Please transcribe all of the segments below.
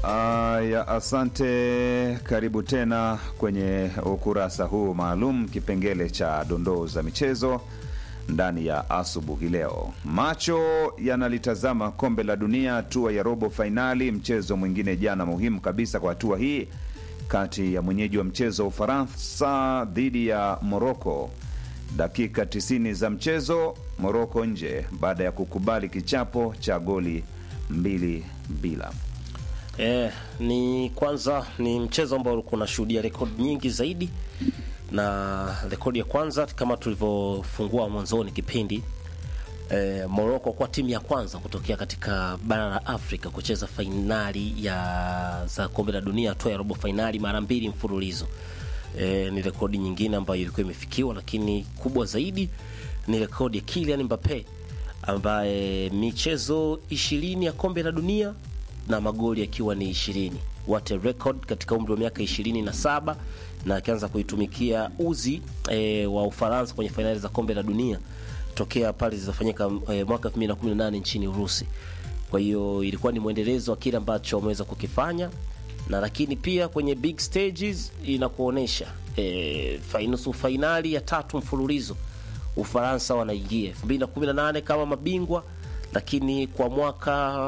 Aya, asante. Karibu tena kwenye ukurasa huu maalum, kipengele cha dondoo za michezo ndani ya asubuhi leo. Macho yanalitazama kombe la dunia, hatua ya robo fainali, mchezo mwingine jana muhimu kabisa kwa hatua hii kati ya mwenyeji wa mchezo wa Ufaransa dhidi ya Moroko. Dakika 90 za mchezo, Moroko nje baada ya kukubali kichapo cha goli mbili bila. Eh, ni kwanza ni mchezo ambao ulikuwa unashuhudia rekodi nyingi zaidi, na rekodi ya kwanza kama tulivyofungua mwanzoni kipindi eh, Morocco kwa timu ya kwanza kutokea katika bara la Afrika kucheza fainali ya za kombe la dunia hatua ya robo fainali mara mbili mfululizo. Eh, ni rekodi nyingine ambayo ilikuwa imefikiwa, lakini kubwa zaidi ni rekodi ya Kylian Mbappe ambaye michezo ishirini ya kombe la dunia na magoli akiwa ni ishirini what a record katika umri wa miaka ishirini na saba na akianza kuitumikia uzi e, wa Ufaransa kwenye fainali za kombe la dunia tokea pale zilizofanyika e, mwaka 2018 nchini Urusi. Kwa hiyo ilikuwa ni mwendelezo wa kile ambacho wameweza kukifanya na lakini pia kwenye big stages inakuonesha e, nusu fainali ya tatu mfululizo Ufaransa wanaingia 2018 kama mabingwa lakini kwa mwaka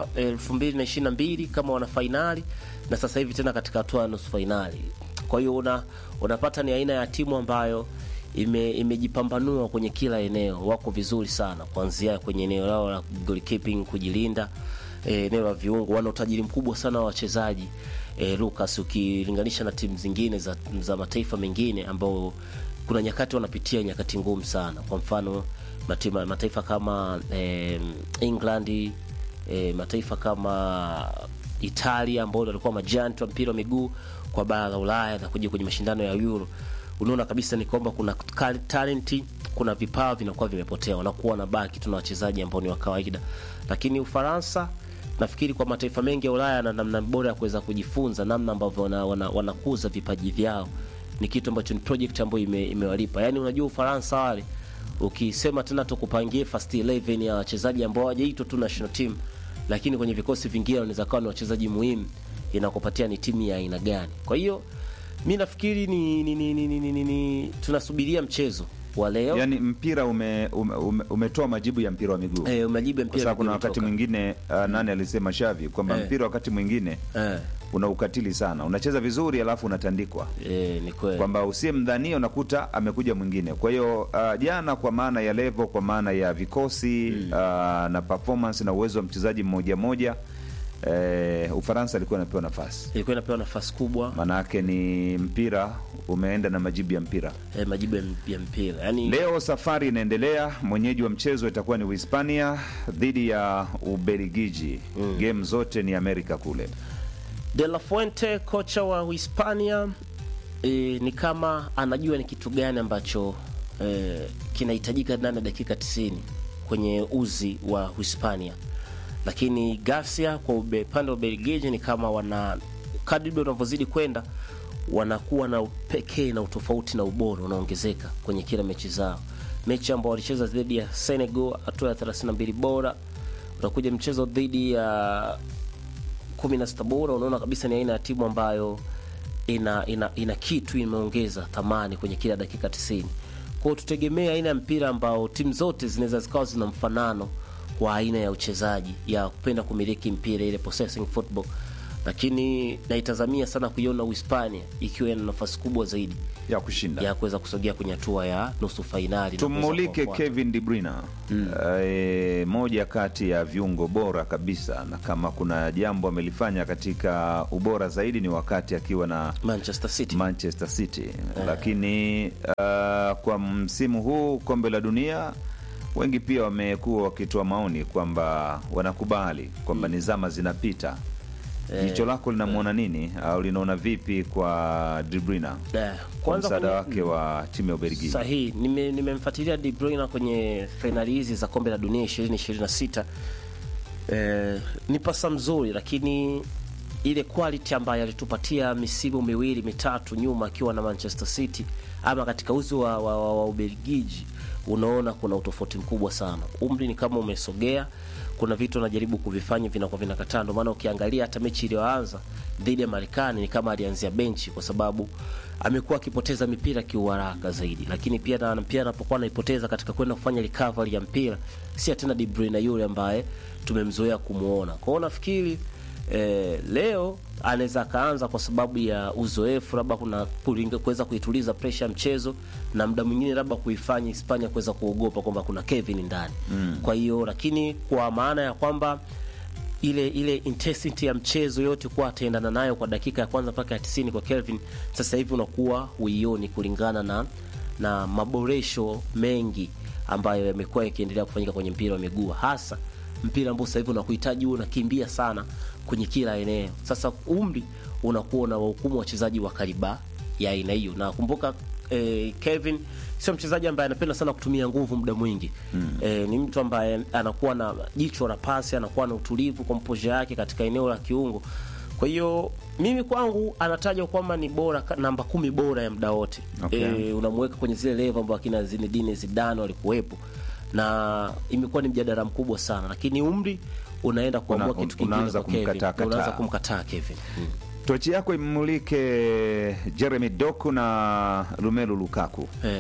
2022 kama wana fainali na sasa hivi tena katika hatua ya nusu fainali. Kwa hiyo una, unapata ni aina ya timu ambayo ime, imejipambanua kwenye kila eneo, wako vizuri sana, kuanzia kwenye eneo lao la goalkeeping, kujilinda, eneo la viungo, wana utajiri mkubwa sana wa wachezaji e, Lucas, ukilinganisha na timu zingine za, za mataifa mengine ambao kuna nyakati wanapitia nyakati ngumu sana, kwa mfano matima, mataifa kama eh, England eh, mataifa kama Italia ambao walikuwa majanti wa mpira wa miguu kwa bara la Ulaya na kuja kwenye mashindano ya Euro, unaona kabisa ni kwamba kuna talenti, kuna vipawa vinakuwa vimepotea, wanakuwa wanabaki tuna wachezaji ambao ni wa kawaida. Lakini Ufaransa nafikiri kwa mataifa mengi ya Ulaya na namna bora ya kuweza kujifunza namna ambavyo wanakuza wana, wana vipaji vyao ni kitu ambacho ni project ambayo ime, imewalipa. Yaani unajua Ufaransa wale ukisema tena tukupangie first 11 ya wachezaji ambao hawajaitwa tu national team, lakini kwenye vikosi vingine wanaweza kuwa ni wachezaji muhimu, inakupatia ni timu ya aina gani. Kwa hiyo mi nafikiri ni, ni, ni, ni, ni, ni, ni tunasubiria mchezo wa leo. Yani mpira ume, ume, ume, umetoa majibu ya mpira wa miguu Eh, umejibu kwa mpira sababu kuna umetoka. wakati mwingine uh, nani alisema Shavi kwamba Eh. mpira wakati mwingine eh, una ukatili sana, unacheza vizuri alafu unatandikwa eh, ni kweli. kwamba usiyemdhania unakuta amekuja mwingine. Kwa hiyo uh, jana, kwa maana ya level, kwa maana ya vikosi uh, na performance na uwezo wa mchezaji mmoja mmoja eh, Ufaransa alikuwa anapewa nafasi, Ilikuwa inapewa nafasi kubwa maanake ni mpira umeenda na majibu ya mpira. eh, majibu ya, ya mpira yaani Leo safari inaendelea. Mwenyeji wa mchezo itakuwa ni Uhispania dhidi ya Ubelgiji. Game zote ni Amerika kule. De La Fuente kocha wa Uhispania e, ni kama anajua ni kitu gani ambacho e, kinahitajika ndani ya dakika 90 kwenye uzi wa Uhispania, lakini Garcia kwa ube- upande wa Ubelgiji ni kama wana kadri muda unavyozidi kwenda wanakuwa na upekee na utofauti na ubora unaongezeka kwenye kila mechi zao. Mechi ambao walicheza dhidi ya Senegal hatua ya 32 bora, utakuja mchezo dhidi ya kumi na sita bora, unaona kabisa ni aina ya timu ambayo ina ina, ina kitu imeongeza thamani kwenye kila dakika 90. Kwa hiyo tutegemea aina ya mpira ambao timu zote zinaweza zikawa zina mfanano kwa aina ya uchezaji ya kupenda kumiliki mpira, ile possessing football, lakini naitazamia sana kuiona Uhispania ikiwa ina nafasi kubwa zaidi ya kushinda. ya kuweza kusogea kwenye hatua ya nusu fainali. na kuweza Tumulike kuwafuata. Kevin De Bruyne e, moja kati ya viungo bora kabisa, na kama kuna jambo amelifanya katika ubora zaidi ni wakati akiwa na Manchester City. Manchester City, lakini uh, kwa msimu huu kombe la dunia wengi pia wamekuwa wakitoa maoni kwamba wanakubali kwamba ni zama zinapita. Jicho lako linamwona nini au linaona vipi kwa De Bruyne Eh, kwa kwanza msaada kwenye- wake wa timu ya Ubelgiji? Sahihi, nime- nimemfuatilia De Bruyne kwenye fainali hizi za kombe la dunia 2026. Eh, ni pasa mzuri, lakini ile quality ambayo alitupatia misimu miwili mitatu nyuma akiwa na Manchester City ama katika uzi wa, wa, wa, wa Ubelgiji, unaona kuna utofauti mkubwa sana. Umri ni kama umesogea, kuna vitu anajaribu kuvifanya vinakuwa vinakataa. Ndio maana ukiangalia hata mechi iliyoanza dhidi ya Marekani ni kama alianzia benchi, kwa sababu amekuwa akipoteza mipira kiuharaka zaidi, lakini pia na pia anapokuwa anaipoteza katika kwenda kufanya recovery ya mpira, si tena De Bruyne yule ambaye tumemzoea kumuona. Kwa hiyo nafikiri eh, leo anaweza akaanza kwa sababu ya uzoefu, labda kuna kulinga- kuweza kuituliza presha ya mchezo, na muda mwingine labda kuifanya Hispania kuweza kuogopa kwamba kuna Kevin ndani mm. Kwa hiyo lakini kwa maana ya kwamba ile ile intensity ya mchezo yote kuwa ataendana nayo kwa dakika ya kwanza mpaka ya 90 kwa Kelvin, sasa hivi unakuwa huioni kulingana na na maboresho mengi ambayo yamekuwa yakiendelea kufanyika kwenye mpira wa miguu, hasa mpira ambao sasa hivi unakuhitaji uwe unakimbia sana kwenye kila eneo. Sasa umri unakuwa una wahukumu wachezaji wa kariba ya aina hiyo, na kumbuka eh, Kevin sio mchezaji ambaye anapenda sana kutumia nguvu muda mwingi mm. Eh, ni mtu ambaye anakuwa na jicho la pasi, anakuwa na utulivu kwa mpoje yake katika eneo la kiungo. Kwa hiyo mimi kwangu anatajwa kwamba ni bora ka- namba kumi bora ya muda wote Okay. eh, unamweka kwenye zile level ambao akina Zinedine Zidane walikuwepo, na imekuwa ni mjadala mkubwa sana, lakini umri unaenda kuamua Una- kitu kingine unaanza kwa Kevin. kumkataa-kataa. unaanza kumkataa Kevin mm. Tochi yako imulike Jeremy Doku na Romelu Lukaku eh.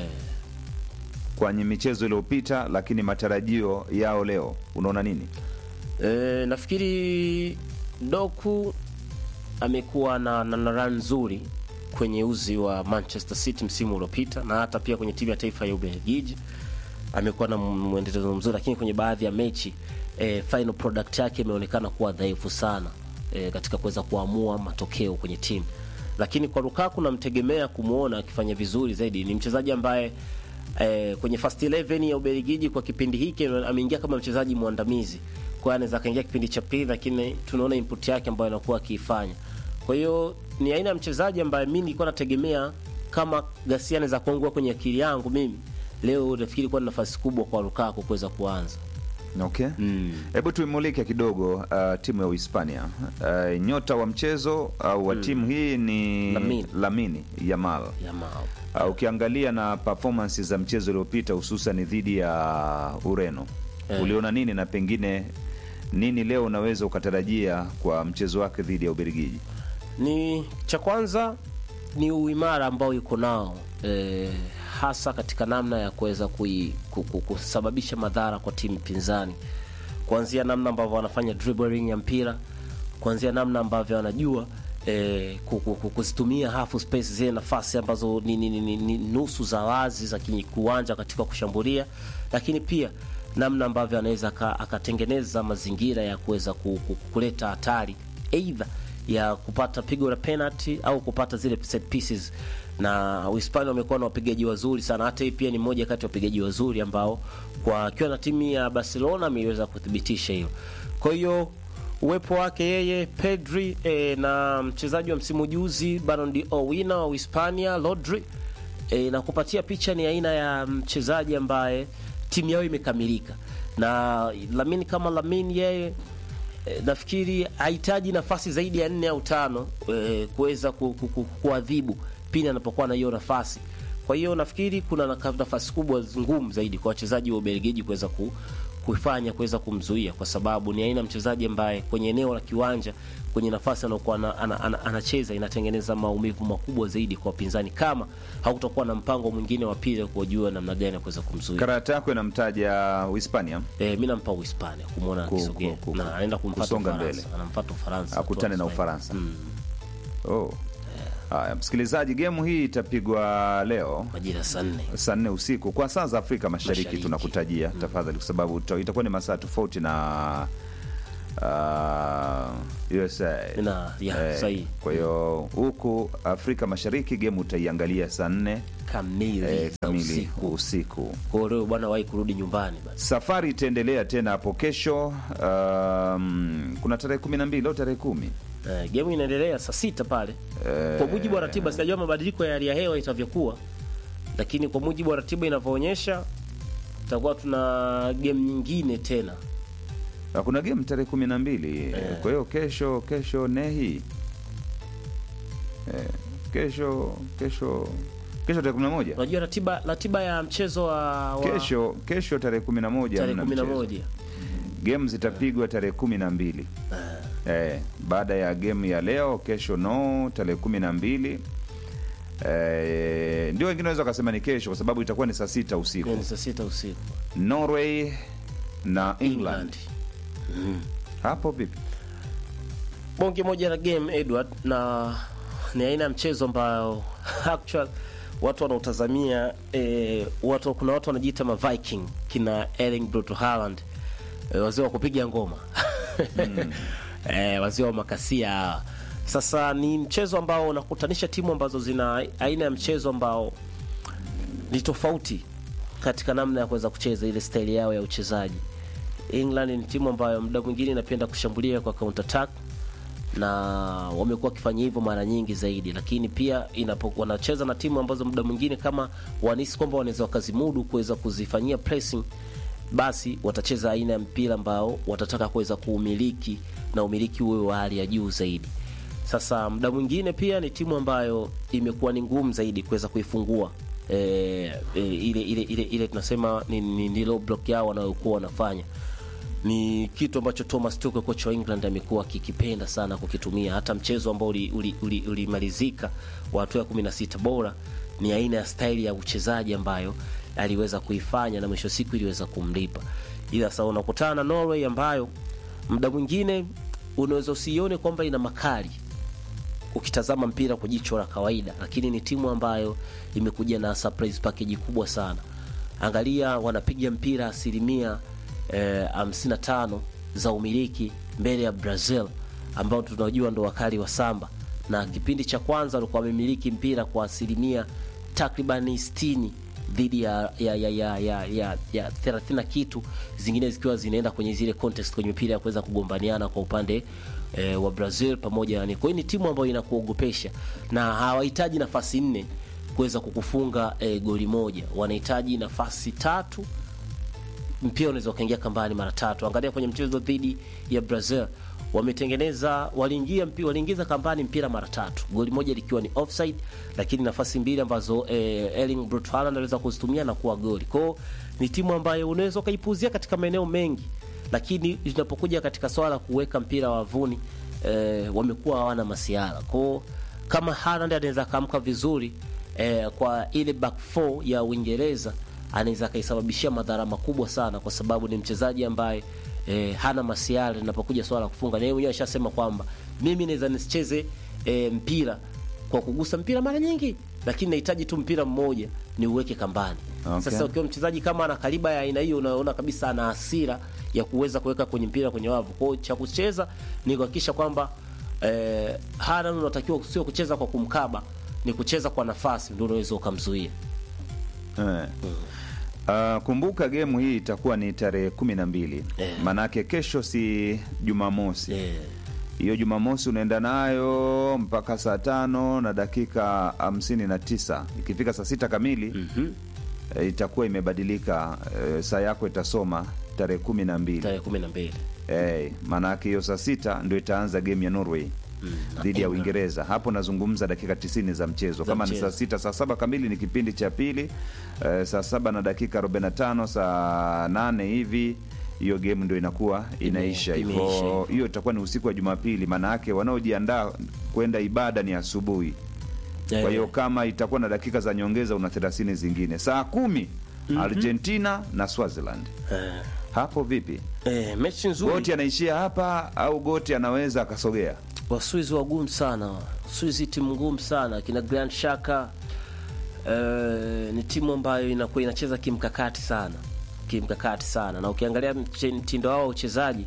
kwenye michezo iliyopita, lakini matarajio yao leo, unaona nini? E, nafikiri Doku amekuwa na, na, na run nzuri kwenye uzi wa Manchester City msimu uliopita na hata pia kwenye timu ya taifa ya Ubelgiji amekuwa na mwendelezo mzuri, lakini kwenye baadhi ya mechi e, final product yake imeonekana kuwa dhaifu sana e, katika kuweza kuamua matokeo kwenye timu. Lakini kwa Lukaku namtegemea kumwona akifanya vizuri zaidi. Ni mchezaji ambaye eh, kwenye first 11 ya Ubelgiji kwa kipindi hiki ameingia kama mchezaji mwandamizi. Kwa hiyo anaweza kaingia kipindi cha pili, lakini tunaona input yake ambayo anakuwa akiifanya. Kwa hiyo ni aina ya mchezaji ambaye mimi nilikuwa nategemea kama Garcia anaweza kuangua kwenye akili yangu mimi leo, nafikiri kuwa na nafasi kubwa kwa Lukaku kuweza kuanza. Okay, hebu tuimulike kidogo uh, timu ya Uhispania. Uh, nyota wa mchezo au wa timu hii ni Lamine. Lamine Yamal. Yamal. Uh, ukiangalia na performance za mchezo uliopita hususan dhidi ya Ureno Eh. uliona nini na pengine nini leo unaweza ukatarajia kwa mchezo wake dhidi ya Ubelgiji? ni cha kwanza ni uimara ambao yuko nao e, hasa katika namna ya kuweza kui- ku- ku- kusababisha madhara kwa timu pinzani, kuanzia namna ambavyo wanafanya dribbling ya mpira, kuanzia namna ambavyo wanajua e, ku- ku- ku- kuzitumia half space zile nafasi ambazo ni, ni, ni, ni, ni nusu za wazi za ki- kiwanja katika kushambulia, lakini pia namna ambavyo anaweza aka- akatengeneza mazingira ya kuweza ku- ku- kuleta hatari aidha ya kupata pigo la penalty au kupata zile set pieces, na Uhispania wamekuwa na wapigaji wazuri sana. Hata hii pia ni mmoja kati ya wapigaji wazuri ambao kwa akiwa na timu ya Barcelona ameweza kuthibitisha hilo. Kwa hiyo uwepo wake yeye Pedri eh, na mchezaji wa msimu juzi Ballon d'Or winner wa Uhispania Rodri e, na kupatia picha ni aina ya mchezaji ambaye timu yao imekamilika na Lamine kama Lamine yeye e, nafikiri hahitaji nafasi zaidi ya nne au tano e, kuweza ku- ku- ku- kuadhibu pindi anapokuwa na hiyo nafasi. Kwa hiyo nafikiri kuna naka- nafasi kubwa ngumu zaidi kwa wachezaji wa Ubelgiji kuweza ku, kuifanya kuweza kumzuia, kwa sababu ni aina ya mchezaji ambaye kwenye eneo la kiwanja kwenye nafasi anayokuwa ana, ana, ana, anacheza inatengeneza maumivu makubwa zaidi kwa wapinzani, kama hautakuwa na mpango mwingine wa pili wa kujua namna gani ya kuweza kumzuia. Karata yako inamtaja Uhispania Eh, mi nampa Uhispania kumwona Ku- akisogea ku- ku- na anaenda kumfuata kusonga Ufaransa, mbele. anamfuata Ufaransa akutane na tu, Ufaransa. Oh. Haya, msikilizaji, gemu hii itapigwa leo majira saa nne saa nne usiku kwa saa za Afrika Mashariki, Mashariki. tunakutajia tafadhali, kwa sababu ita- itakuwa ni masaa tofauti na uh, USA. Na, ya, sahihi. kwa hiyo huku Afrika Mashariki gemu utaiangalia saa nne kamili eh, za kamili usiku. usiku. Kwa hiyo leo bwana wahi kurudi nyumbani basi. Safari itaendelea tena hapo kesho. Um, kuna tarehe kumi na mbili leo tarehe kumi Eh, game inaendelea saa sita pale Eh, kwa mujibu wa ratiba. Sijajua mabadiliko ya hali ya hewa itavyokuwa, lakini kwa mujibu wa ratiba inavyoonyesha tutakuwa tuna game nyingine tena. Na kuna game tarehe kumi na mbili kwa hiyo kesho kesho nehi eh, kesho kesho kesho tarehe kumi na moja Unajua ratiba ratiba ya mchezo wa, wa kesho kesho tarehe kumi na moja tarehe hamna kumi na mchezo. moja game zitapigwa tarehe kumi na mbili eh, baada ya game ya leo kesho no tarehe kumi na mbili eh, ndio wengine wanaweza wakasema ni kesho kwa sababu itakuwa ni saa sita usiku ni saa sita usiku norway na england, England. hapo vipi bonge moja la game Edward, na ni aina ya mchezo ambayo actual watu wanaotazamia eh, watu, kuna watu wanajiita ma Viking kina Erling Brot Haaland eh, wazee wa kupiga ngoma eh, wazee wa makasia hawa. Sasa ni mchezo ambao unakutanisha timu ambazo zina aina ya mchezo ambao ni tofauti katika namna ya kuweza kucheza ile staili yao ya uchezaji. England ni timu ambayo muda mwingine inapenda kushambulia kwa counter attack na wamekuwa wakifanya hivyo mara nyingi zaidi, lakini pia inapokuwa wanacheza na timu ambazo muda mwingine kama wanahisi kwamba wanaweza wakazimudu kuweza kuzifanyia pressing, basi watacheza aina ya mpira ambao watataka kuweza kuumiliki na umiliki uwe wa hali ya juu zaidi. Sasa muda mwingine pia ni timu ambayo imekuwa ni ngumu zaidi kuweza kuifungua e, e, ile, ile, ile, ile tunasema ni, ni, ni low block yao wanayokuwa wanafanya ni kitu ambacho Thomas Tuchel kocha wa England amekuwa akikipenda sana kukitumia. Hata mchezo ambao ulimalizika uli, uli, ulimalizika wa hatua ya 16 bora ni aina ya staili ya uchezaji ambayo aliweza kuifanya na mwisho siku iliweza kumlipa. Ila sasa unakutana na Norway ambayo muda mwingine unaweza usione kwamba ina makali ukitazama mpira kwa jicho la kawaida, lakini ni timu ambayo imekuja na surprise package kubwa sana. Angalia, wanapiga mpira asilimia eh, 55 za umiliki mbele ya Brazil ambao tunajua ndo wakali wa samba, na kipindi cha kwanza walikuwa wamemiliki mpira kwa asilimia takribani 60 dhidi ya ya ya ya ya, ya, ya 30 na kitu, zingine zikiwa zinaenda kwenye zile contest kwenye mipira ya kuweza kugombaniana kwa upande e, wa Brazil pamoja yani. Kwa hiyo ni timu ambayo inakuogopesha na hawahitaji nafasi nne kuweza kukufunga e, goli moja, wanahitaji nafasi tatu mpira unaweza ukaingia kambani mara tatu. Angalia kwenye mchezo dhidi ya Brazil wametengeneza waliingia mpira waliingiza kambani mpira mara tatu, goli moja likiwa ni offside, lakini nafasi mbili ambazo eh, Erling Brot Haaland aliweza kuzitumia na kuwa goli. Kwao ni timu ambayo unaweza ukaipuzia katika maeneo mengi, lakini linapokuja katika swala la kuweka mpira wavuni eh, wamekuwa hawana masiara. Kwao kama Haaland anaweza kaamka vizuri eh, kwa ile back four ya Uingereza anaweza akaisababishia madhara makubwa sana, kwa sababu ni mchezaji ambaye e, hana masiara linapokuja swala la kufunga. Na yeye mwenyewe ashasema kwamba mimi naweza nisicheze e, mpira kwa kugusa mpira mara nyingi, lakini nahitaji tu mpira mmoja ni uweke kambani. Okay. Sasa ukiwa mchezaji kama ana kaliba ya aina hiyo, unaona kabisa ana hasira ya kuweza kuweka kwenye mpira kwenye wavu. Kwa hiyo cha kucheza ni kuhakikisha kwamba e, Haaland unatakiwa sio kucheza kwa kumkaba, ni kucheza kwa nafasi, ndio unaweza ukamzuia. Eh. Uh, kumbuka gemu hii itakuwa ni tarehe kumi na mbili Eh. manake kesho si Jumamosi Eh, hiyo Jumamosi unaenda nayo mpaka saa tano na dakika hamsini na tisa ikifika saa sita kamili mhm. eh, itakuwa imebadilika eh, saa yako itasoma tarehe kumi na mbili tarehe kumi na mbili eh, maanake hiyo saa sita ndio itaanza game ya Norway dhidi ya England. Uingereza. Hapo nazungumza dakika tisini za mchezo. Za Kama ni mchezo. saa sita, saa saba kamili ni kipindi cha pili. Eh, saa saba na dakika 45, saa nane hivi hiyo game ndio inakuwa inaisha imeisha hivyo. hivyo. Hiyo itakuwa ni usiku wa Jumapili, maana yake wanaojiandaa kwenda ibada ni asubuhi. Kwa hiyo kama itakuwa na dakika za nyongeza, una 30 zingine. Saa kumi Argentina na Swaziland. eh, Hapo vipi? eh, mechi nzuri. Goti anaishia hapa au Goti anaweza akasogea? Waswizi wagumu sana, Swizi timu ngumu sana, kina Grand Shaka eh, ni timu ambayo inakuwa inacheza kimkakati sana, kimkakati sana, na ukiangalia mche- mtindo wao wa uchezaji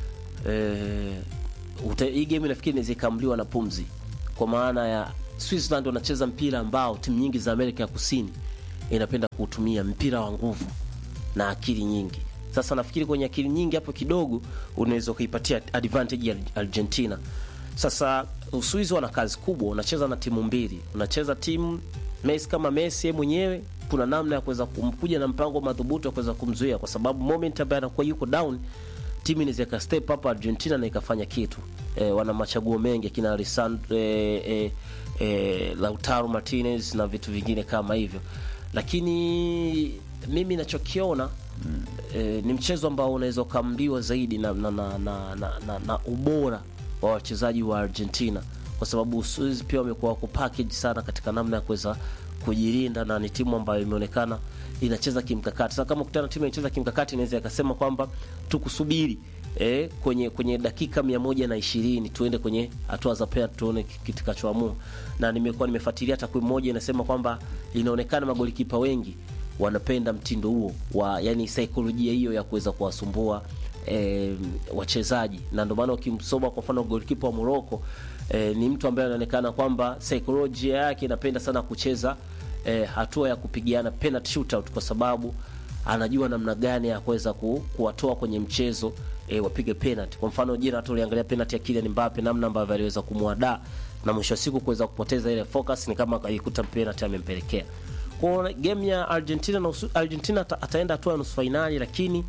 eh, uta- hii game nafikiri inaweza ikaamliwa na pumzi, kwa maana ya Switzerland wanacheza mpira ambao timu nyingi za Amerika ya Kusini inapenda kuutumia mpira wa nguvu na akili nyingi. Sasa nafikiri kwenye akili nyingi hapo kidogo unaweza ukaipatia advantage ya Argentina. Sasa Uswizi wana kazi kubwa, unacheza na timu mbili, unacheza timu Messi kama Messi yeye mwenyewe, kuna namna ya kuweza kumkuja na mpango madhubuti wa kuweza kumzuia, kwa sababu moment ambaye anakuwa yuko down timu inaweza ika step up Argentina na ikafanya kitu. E, wana machaguo mengi akina Alessandro e, e, e, Lautaro Martinez na vitu vingine kama hivyo, lakini mimi nachokiona e, ni mchezo ambao unaweza ukaamliwa zaidi na, na, na, na, na, na, na ubora wa wachezaji wa Argentina kwa sababu Uswizi pia wamekuwa wako package sana katika namna ya kuweza kujilinda na ni timu ambayo imeonekana inacheza kimkakati. Sasa kama kutana timu inacheza kimkakati, inaweza ikasema kwamba tukusubiri eh, kwenye kwenye dakika mia moja na ishirini tuende kwenye hatua za penalty tuone kitakachoamua. Na nimekuwa nimefuatilia takwimu moja inasema kwamba inaonekana magolikipa wengi wanapenda mtindo huo wa yani saikolojia hiyo ya kuweza kuwasumbua e, wachezaji na ndio maana ukimsoma kwa mfano goalkeeper wa Morocco e, ni mtu ambaye anaonekana kwamba saikolojia yake inapenda sana kucheza e, hatua ya kupigiana penalty shootout kwa sababu anajua namna gani ya kuweza ku, kuwatoa kwenye mchezo e, wapige penalty. Kwa mfano jana hata uliangalia penalty ya Kylian Mbappe namna ambavyo aliweza kumwadaa na mwisho wa siku kuweza kupoteza ile focus, ni kama alikuta penalty amempelekea kwa game ya Argentina na usu, Argentina ata, ataenda hatua ya nusu fainali lakini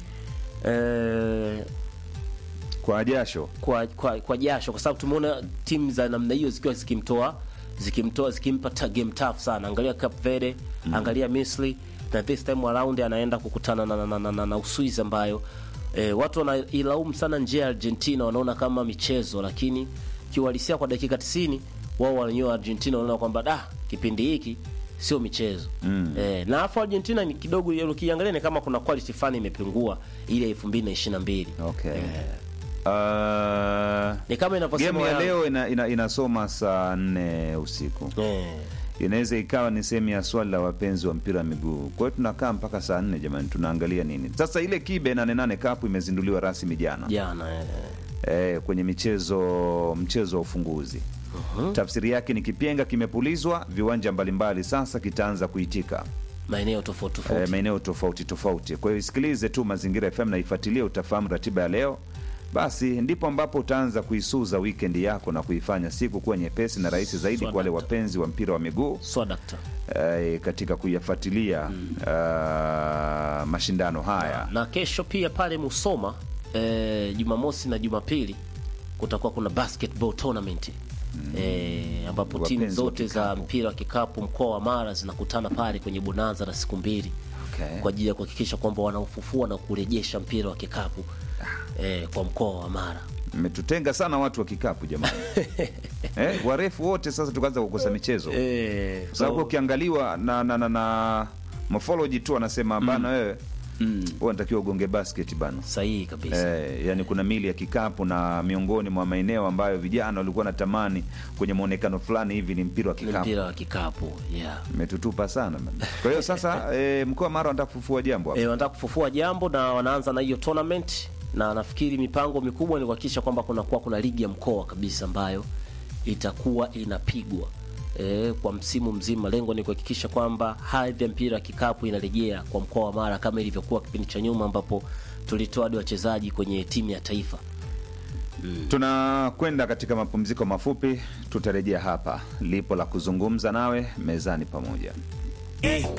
eh, kwa jasho kwa, kwa, kwa jasho kwa sababu tumeona timu za namna hiyo zikiwa zikimtoa zikimtoa zikimpa ta game tough sana. Angalia Cape Verde mm. angalia Misri na this time around anaenda kukutana na, na, na, na, na Uswizi ambayo eh, watu wanailaumu sana njia ya Argentina, wanaona kama michezo, lakini kiuhalisia kwa dakika 90 wao wenyewe Argentina wanaona kwamba da kipindi hiki sio michezo mm. Eh, na afu Argentina ni kidogo, ukiangalia ni kama kuna quality fulani imepungua ile 2022 okay. eh, Uh, ni kama inavyosema game ya Yanga. leo ina, ina, inasoma saa nne usiku eh, inaweza ikawa ni sehemu ya swali la wapenzi wa mpira wa miguu. Kwa hiyo tunakaa mpaka saa nne jamani, tunaangalia nini sasa. Ile kibe nane nane kapu imezinduliwa rasmi jana jana eh, eh, kwenye michezo mchezo wa ufunguzi Mhm. tafsiri yake ni kipenga kimepulizwa, viwanja mbalimbali sasa kitaanza kuitika maeneo tofauti eh, tofauti maeneo tofauti tofauti. Kwa hiyo isikilize tu Mazingira FM na ifuatilie, utafahamu ratiba ya leo. Basi ndipo ambapo utaanza kuisuza weekend yako na kuifanya siku kuwa nyepesi na rahisi zaidi kwa wale wapenzi wa mpira wa miguu swadakta eh, katika kuyafuatilia ah, mashindano haya. na kesho pia pale Musoma eh, Jumamosi na Jumapili kutakuwa kuna basketball tournament eh, ambapo timu Wapenzi wa zote za kikapu. mpira wa kikapu mkoa wa Mara zinakutana pale kwenye bonanza la siku mbili Okay. kwa ajili ya kuhakikisha kwamba wanaufufua na kurejesha mpira wa kikapu eh, kwa mkoa wa Mara. Mmetutenga sana watu wa kikapu jamani. eh, warefu wote sasa tukaanza kukosa michezo Eh, Kwa sababu ukiangaliwa na na, na, na morphology tu anasema bana wewe mm, wewe unatakiwa ugonge basket bana. sahihi kabisa. Eh, yani kuna mili ya kikapu na miongoni mwa maeneo ambayo vijana walikuwa natamani kwenye mwonekano fulani hivi ni mpira wa Ni kikapu. mpira wa kikapu yeah. Umetutupa sana bana. Kwa hiyo sasa eh, mkoa wa Mara wanataka kufufua jambo hapa. E, wanataka kufufua jambo na wanaanza na hiyo tournament, na nafikiri mipango mikubwa ni kuhakikisha kwamba kunakuwa kuna ligi ya mkoa kabisa ambayo itakuwa inapigwa e, kwa msimu mzima. Lengo ni kuhakikisha kwamba hadhi ya mpira wa kikapu inarejea kwa mkoa wa Mara kama ilivyokuwa kipindi cha nyuma ambapo tulitoa hadi wachezaji kwenye timu ya taifa. Tunakwenda katika mapumziko mafupi, tutarejea hapa. Lipo la kuzungumza nawe mezani pamoja. Eh,